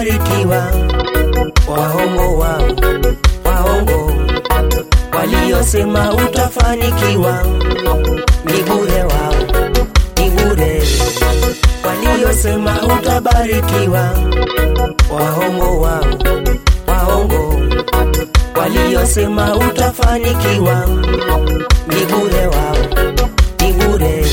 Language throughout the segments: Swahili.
utabarikiwa. Waongo wao, waongo waliosema utafanikiwa, ni bure wao, ni bure waliosema utabarikiwa. Waongo wao, waongo waliosema utafanikiwa, ni bure wao, ni bure.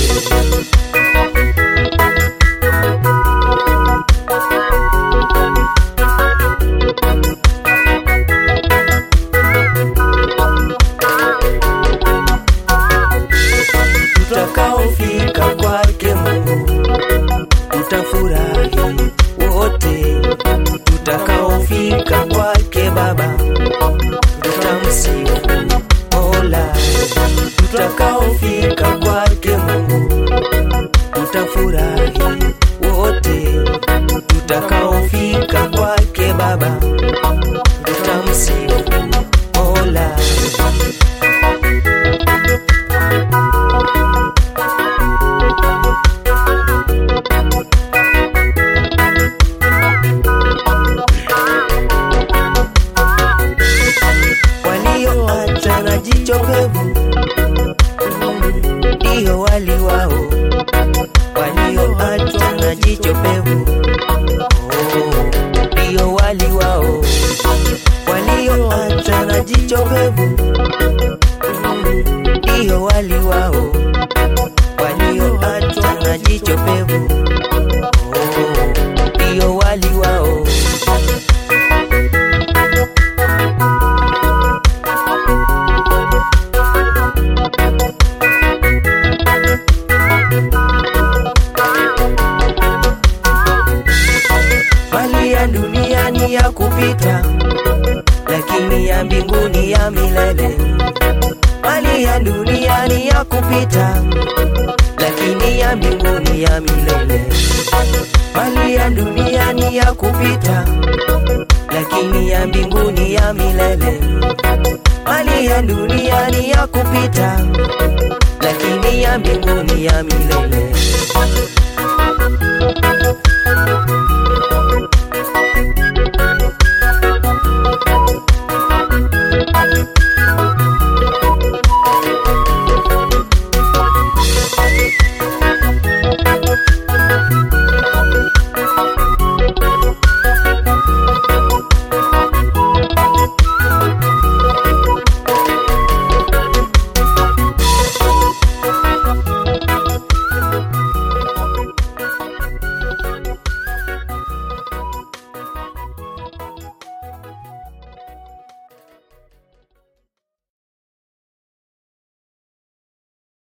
Tutakaofika kwake Mungu tutafurahi wote, tutakaofika kwake Baba tutamsifu Mola, tutakaofika kwake Mungu tutafurahi wote, tutakaofika kwake Baba tutamsifu Mola. walioacha na jicho pevu ndio wali wao, walioacha na jicho pevu oh, ndio wali wao, walioacha na jicho pevu ndio wali wao, walioacha na jicho pevu oh, ndio wali wao. mali ya dunia ni ya kupita, lakini ya mbinguni ya milele. Mali ya dunia ni ya kupita, lakini ya mbinguni ya milele. Mali ya dunia ni ya kupita, lakini ya mbinguni ya milele. Mali ya dunia ni ya kupita, lakini ya mbinguni ya milele.